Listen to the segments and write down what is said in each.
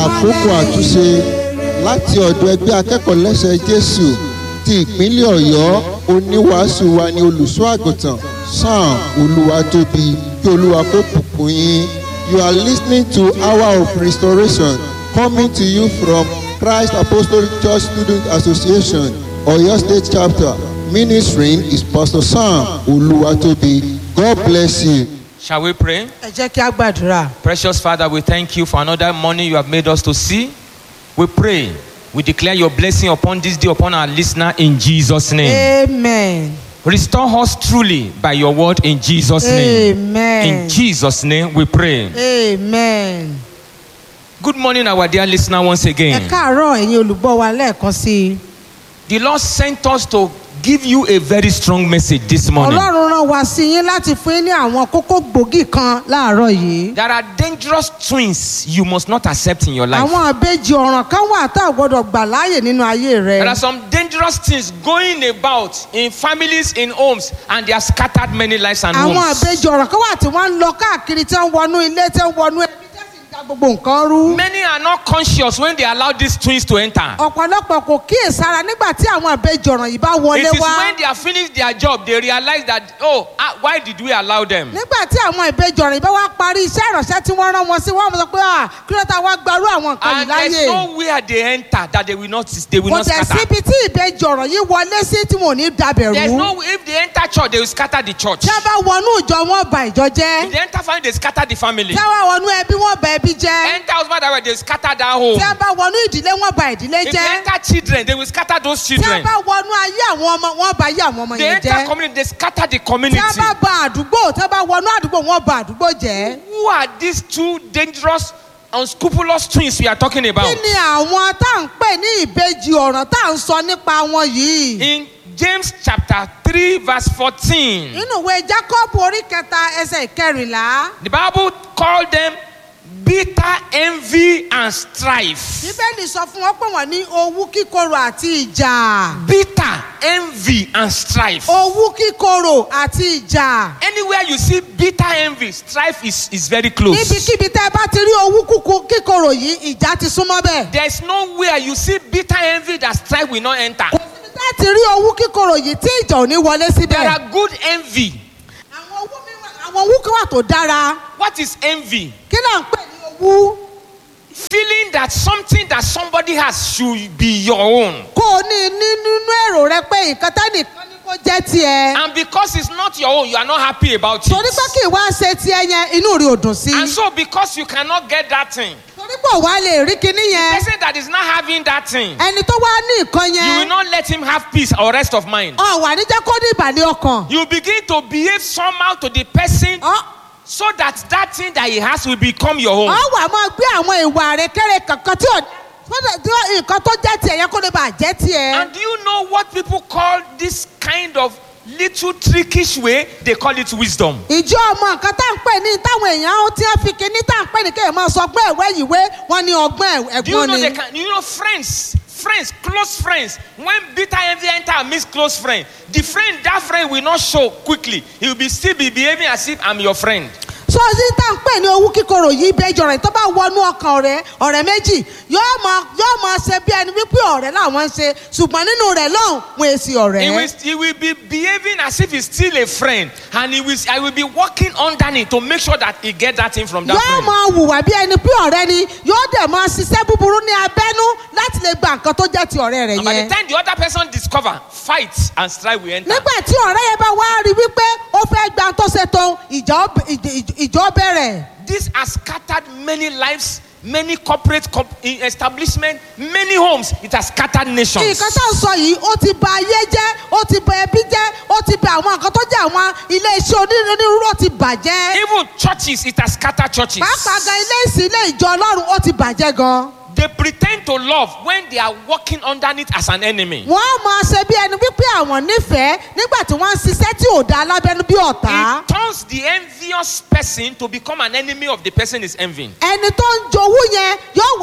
àkókò àtúnṣe láti ọ̀dọ̀ ẹgbẹ́ akẹ́kọ̀ọ́ lẹ́sẹ̀ jésù ti ìpínlẹ̀ ọ̀yọ́ oníwàásù wa ni olùṣọ́ àgùntàn sam olúwatóbi kí olúwa kó bùkún yín you are listening to hour of restoration coming to you from christ apostolic church student association oyo state chapter ministering is pastor sam olúwatóbi god bless you. Shall we pray? ẹ jẹ́ kí a gbàdúrà. Precious Father, we thank you for another morning you have made us to see. We pray, we declare your blessing upon this day, upon our listener in Jesus' name. amen. Restore us truly by your word in Jesus' name. amen. In Jesus' name we pray. amen. Good morning, our dear listener, once ẹ again. káàárọ̀ ẹ̀yin olùgbọ́ wa lẹ́ẹ̀kan sí i. The Lord sent us to give you a very strong message this morning. ọlọ́run rán wa sí yín láti fún yín ní àwọn kókó gbòógì kan láàárọ̀ yìí. There are dangerous twins you must not accept in your life. àwọn àbejì ọ̀ràn kan wà tá a gbọ́dọ̀ gbà láàyè nínú ayé rẹ. There are some dangerous things going about in families, in homes, and they have scattered many lives and àwọn homes. àbejì ọ̀ràn kan wà tí wọ́n ń lọ káàkiri tí wọ́n wọnú ilé tí wọ́n wọnú ẹbí tí wọ́n sì ń da gbogbo nǹkan rú. Many are not conscious when they allow these twins to enter. ọ̀pọ̀lọpọ̀ kò kíyèsára nígbà tí àwọn àbejì ọ̀ràn yìí bá It wọlé is wá. when they have finished their job they realize that, oh, ah, why did we allow them? nígbà tí àwọn ìbejì ọ̀rìn bá wá parí iṣẹ́ ìránṣẹ́ tí wọ́n rán wọn sí wọ́n sọ pé ah kí ló ta wá gbarú àwọn nǹkan yìí And láyè there's nowhere they enter that they will not they will kò not tẹ̀ scatter. síbi tí ìbejì ọ̀ràn yìí wọlé sí tí wọn ò ní dabẹ̀ There's rú no if they enter church they will scatter the church. tí a bá wọnú ìjọ wọn ba ìjọ jẹ́ If they enter family they scatter the family. tí a bá wọnú ẹbí wọn ba ẹbí jẹ́ Enter husband and wife they scatter that home. tí a bá wọnú ìdílé wọn ba ìdílé If they jẹ́ enter children they will scatter those tí a children. bá wọnú ayé àwọn ọmọ wọn ba ayé àwọn ọmọ They yẹn enter jẹ́ community they scatter the tí community. a bá ba àdúgbò tí a bá wọnú àdúgbò wọn ba àdúgbò jẹ́ Who are these two dangerous unscrupulous twins we are talking about? kí ni àwọn tá à ń pè ní ìbejì ọ̀ràn tá à ń sọ nípa wọn yìí. In James chapter 3 verse 14. nínú ìwé jacob orí kẹta ẹsẹ̀ ìkẹrìnlá The Bible called them bitter envy and strife. bíbélì sọ fún wọn pé wọn ní owú kíkorò àti ìjà Bitter envy and strife. owú kíkorò àti ìjà Anywhere you see bitter envy, strife is, is very close. níbikíbi tẹ́ ẹ bá ti rí owú kúkú- kíkorò yìí ìjà ti súnmọ́ bẹ́ẹ̀ There's nowhere you see bitter envy that strife will not enter. kò síbi tẹ́ ẹ ti rí owú kíkorò yìí tí ìjà ò ní wọlé There síbẹ̀ are good envy. àwọn owú mi wà- àwọn owú kan wà tó dára What is envy? kí là ń pè ní owú Feeling that something that somebody has should be your own. kó o ní ní- nínú èrò rẹ pé nǹkan tẹ́nìkan ní kó jẹ́ tiẹ̀ And because it's not your own, you are not happy about torí pé it. kì í wá ṣe tiẹ̀ yẹn inú rí ò dùn sí And so because you cannot get that thing, torí pé òwa lè rí kinní the yẹn person that is not having that thing, ẹni tó wá ní nǹkan you will yẹn not let him have peace or rest of mind. ọ wà ní jẹ́ kó ní ìbàlẹ̀ ọkàn You begin to behave somehow to the person ọ so that that thing that he has will become your ọ own. wà máa gbé àwọn ìwà rẹ kéré kankan tí ò sọ́dọ̀ tí ó- nǹkan tó jẹ́ tiẹ̀ yẹn kó lè bàa jẹ́ tiẹ̀. And do you know what people call this kind of little trickish way? They call it wisdom. ìjọ ọmọ nǹkan tá à ń pè ní táwọn èèyàn ó tí wọ́n fi kinní tá à ń pè ní kéèyàn máa sọ ọgbọ́n ẹ̀wẹ́ ìwé wọn ní ọgbọ́n ẹ̀- Do you ẹ̀gbọ́n know ni. they can? You know friends, friends, close friends. When bitter envy enter amidst close friend, the friend that friend will not show quickly. He will be still be behaving as if I'm your friend. sọ sí tá à ń pè ní owú kíkorò yìí bẹjọ rẹ tó bá wọnú ọkàn ọ̀rẹ́ ọ̀rẹ́ méjì yóò máa yóò máa ṣe bí ẹni wípé ọ̀rẹ́ làwọn ń ṣe ṣùgbọ́n nínú rẹ̀ lọ́hùn wọn èsì He ọ̀rẹ́. will, he will be behaving as if he's still a friend, and he will. I will be working underneath to make sure that he get that thing from that yóò friend. máa hùwà bí ẹni pé ọ̀rẹ́ ni yóò dẹ̀ máa ṣiṣẹ́ búburú ní abẹ́nú láti lè gba nǹkan tó jẹ́ ti ọ̀rẹ́ rẹ̀ And by the yẹn. time the other person discover, fight and strife will enter. nígbà tí ọ̀rẹ́ yẹn bá wá rí wípé ó fẹ́ gba tó ṣe tó ìjà ó b- ìj- ìj- ìjọ bẹ̀rẹ̀. This has scattered many lives, many corporate co- in- establishment, many homes. It has scattered nations. nǹkan tá à ń sọ yìí ó ti ba ayé jẹ́ ó ti ba ẹbí jẹ́ ó ti ba àwọn nǹkan tó jẹ́ àwọn ilé iṣẹ́ onírúurú ó ti bàjẹ́. Even churches, it has scattered churches. pàápàá gan ilé ìsìn ilé ìjọ ọlọ́run ó ti bàjẹ́ gan. They pretend to love when they are working underneath as an enemy. wọ́n á máa ṣe bí ẹni wípé àwọn nífẹ̀ẹ́ nígbà tí wọ́n ń ṣiṣẹ́ tí ò dáa lábẹ́nú bí ọ̀tá. It turns the envious person to become an enemy of the person is envying. ẹni tó ń jowú yẹn yóò wá di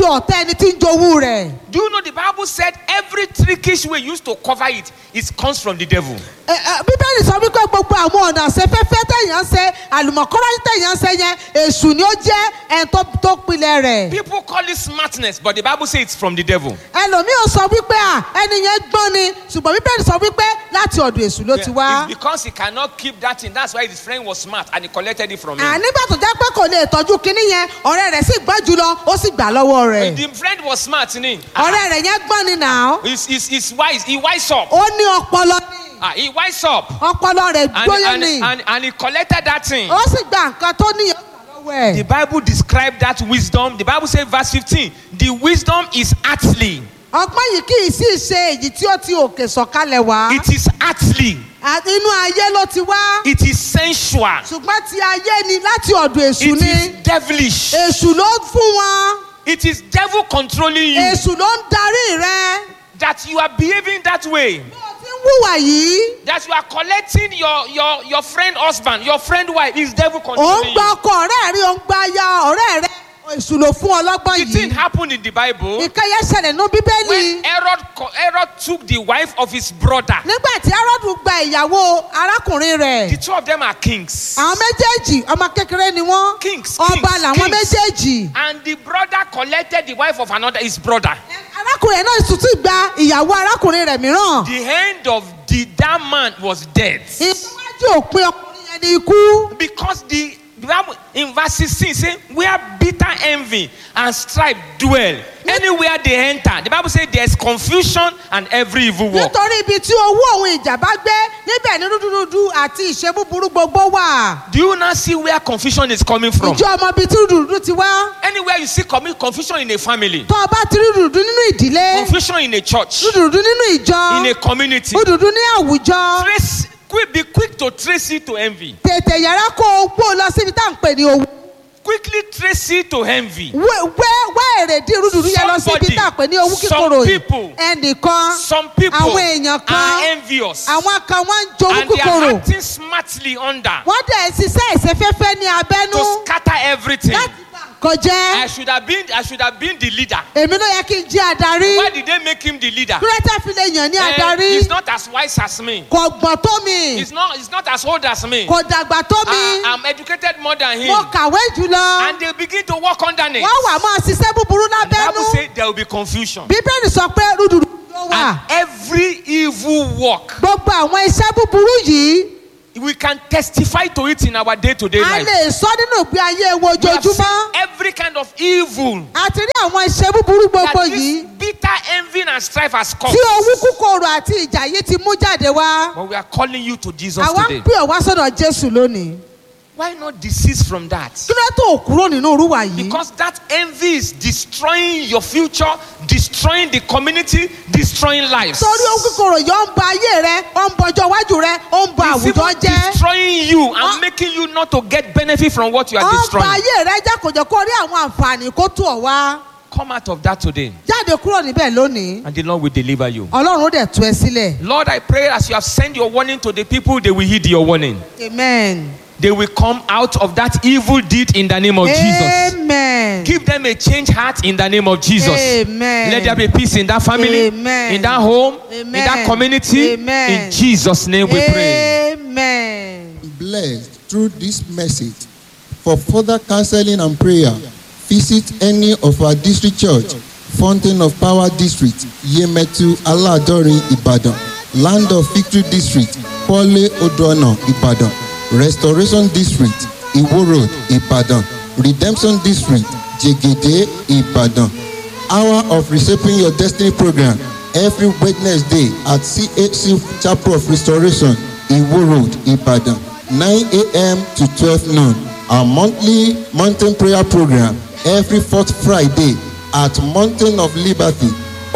ọ̀tá ẹni tí ń jowú rẹ̀. Do you know the Bible said every trickish way used to cover it, it comes from the devil. Ẹ, ẹ, bíbélì sọ wípé gbogbo àwọn ọ̀nà àṣefẹ́fẹ́ tẹ̀yàn ṣe àlùmọ̀kọ́rọ́ tẹ̀yàn ṣe yẹn èṣù ni ó jẹ́ ẹni tó tó pilẹ̀ rẹ̀. People call it smartness, but the Bible says it's from the devil. ẹlòmíì ò sọ wípé à ẹni yẹn gbọ́n ni ṣùgbọ́n bíbélì sọ wípé láti ọ̀dọ̀ èṣù ló ti wá. It's because he cannot keep that thing. That's why his friend was smart and he collected it from him. ànígbà tó jẹ́ pé kò lè tọ́jú kinní yẹn ọ̀rẹ́ rẹ̀ sì gbọ́n jùlọ ó sì gbà lọ́wọ́ rẹ̀. The friend was smart, ni. ọ̀rẹ́ rẹ̀ yẹn gbọ́n ni nà ó. He's, he's, he's wise. He wise up. ó ní ọpọlọ ní Ah, he wise up. ọpọlọ rẹ̀ And, gbóyè and, ni and, and he collected that thing. ó sì gba nǹkan tó ní ọgbà lọ́wọ́ The ẹ̀. Bible described that wisdom. The Bible says, verse 15, the wisdom is earthly. ọgbọ́n yìí kì í sì ṣe èyí tí ó ti òkè sọ̀kalẹ̀ wá. It is earthly. Àti inú ayé ló ti wá. It is sensual. ṣùgbọ́n ti ayé ni láti ọ̀dọ̀ èṣù It ni. is devilish. èṣù ló fún wọn. It is devil controlling you. èṣù ló ń darí rẹ. That you are behaving that way. bí o ti ń wùwà yìí. That you are collecting your, your, your friend husband, your friend wife. Is devil ò ń controlling gba you. ọkọ ọ̀rẹ́ rí ò ń gba aya ọ̀rẹ́ rẹ. èṣù ló fún ọ lọ́gbọ́n The thing yìí. happened in the Bible nǹkan yẹn ṣẹlẹ̀ nínú bíbélì. when Herod, co- Herod took the wife of his brother. nígbà tí Hẹ́rọ́dù gba ìyàwó arákùnrin The rẹ̀. two of them are kings. àwọn méjèèjì ọmọ kékeré ni wọ́n. Kings, ọba kings, làwọn kings. méjèèjì. And the brother collected the wife of another, his brother. arákùnrin náà sì tún gba ìyàwó arákùnrin rẹ̀ mìíràn. The hand of the that man was dead. ìwájú òpin ọkùnrin yẹn ni ikú. Because the the Bible in verse 16 say, where bitter envy and strife dwell, anywhere they enter, the Bible says there's confusion and every evil work. nítorí ibi tí owó òun ìjà bá gbé níbẹ̀ ní rúdurùdu àti ìṣe búburú gbogbo wà. Do you now see where confusion is coming from? ìjọ ọmọ ibi tí rúdurùdu ti wá. Anywhere you see commi- confusion in a family, tó o bá ti rí rúdurùdu nínú ìdílé confusion in a church, rúdurùdu nínú ìjọ in a community, rúdurùdu ní àwùjọ trace, quick, be quick to trace it to envy. tètè yàrá kó o gbó lọ síbi tá à ń pè ní owó. Quickly trace it to envy. wé wé- wá èrèdí rúdurùdu yẹn lọ síbi Somebody, tá à ń pè ní owó some kíkorò yìí. people, ẹnìkan Some people àwọn èèyàn kan are envious àwọn kan wọ́n ń jowú and they are kíkorò. acting smartly under wọ́n dẹ̀ ṣiṣẹ́ ìṣẹ́fẹ́fẹ́ ní abẹ́nú to scatter everything. láti bá nǹkan jẹ́. I should have been I should have been the leader. èmi ló yẹ kí n jẹ́ adarí. Why did they make him the leader? kúrẹ́tà fi lè yàn ní Eh, adarí. he's not as wise as me. kò gbọ̀n tó mi. He's not he's not as old as me. kò dàgbà tó mi. I, I'm educated more than him. mo kàwé jùlọ. And they begin to work underneath. wọ́n wà máa ṣiṣẹ́ búburú And the Bible lábẹ́nú. says there will be confusion. bíbélì sọ pé rúdurùdu ló wà. And every evil work, gbogbo àwọn iṣẹ́ búburú yìí we can testify to it in our day-to-day a life. lè sọ nínú ìgbé ayé wo We have seen ojoojúmọ́. every kind of evil a ti rí àwọn iṣẹ́ búburú that gbogbo this yìí bitter envy and strife has tí caused. owú kúkòrò àti ìjà yìí ti mú jáde wá. But we are calling you to Jesus àwa ń today. pè ọ́ wá sọ́dọ̀ jésù lónìí. Why not desist from that? kí ló tó kúrò nínú orúwà yìí. Because that envy is destroying your future, destroying the community, destroying lives. torí owú kúkòrò yìí ó ń ba ayé rẹ ó ń bọjọ iwájú rẹ ó ń ba It's àwùjọ even jẹ́. destroying you and Ah. making you not to get benefit from what you ó are ń ba destroying. ayé rẹ jẹ́ kò jẹ́ kó rí àwọn àǹfààní kó tó ọ wá. Come out of that today, jáde kúrò níbẹ̀ lónìí. and the Lord will deliver you. ọlọ́run ó dẹ̀ tú ẹ sílẹ̀. Lord, I pray as you have sent your warning to the people, they will heed your warning. amen. They will come out of that evil deed in the name of Jesus. amen. Give them a changed heart in the name of Jesus. Amen. Let there be peace in that family, Amen. in that home, in Amen. that community. Amen. In Jesus' name we pray. amen. blessed through this message. For further counseling and prayer, visit any of our district church, Fountain of Power District, Yemetu Aladori, Ibadan, Land of Victory District, Pole Odoana, Ibadan, Restoration District, Iwo Road, Ibadan, Redemption District, Jegede, Ibadan. Hour of Reshaping Your Destiny program every Wednesday at CHC Chapel of Restoration, Iwo Road, Ibadan, 9 a.m. to 12 noon. Our monthly mountain prayer program every fourth Friday at Mountain of Liberty,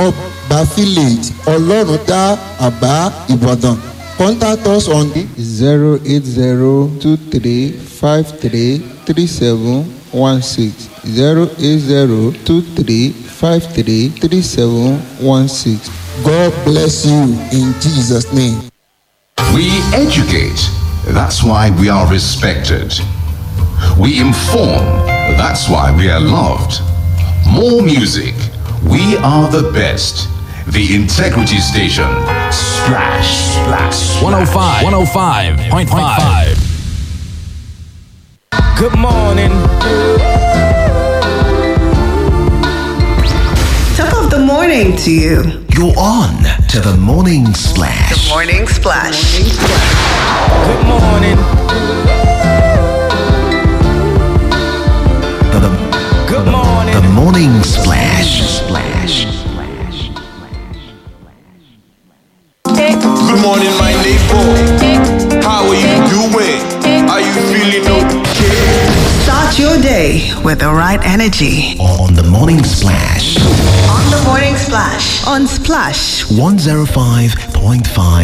Oba Village, Oloruda, Aba, Ibadan. Contact us on zero eight zero two three five three three seven one six zero eight zero two three five three three seven one six. God bless you in Jesus' name. We educate. That's why we are respected. We inform. That's why we are loved. more music. We are the best. The Integrity Station. Splash, splash, 105, 105.5. Good morning. Top of the morning to you. You're on to the morning splash. Morning Splash. Good morning. The, the, Good morning. the morning splash. Splash. Good morning, my neighbor. How are you doing? Are you feeling okay? Start your day with the right energy. On the morning splash. On the Morning Splash. On Splash 105.5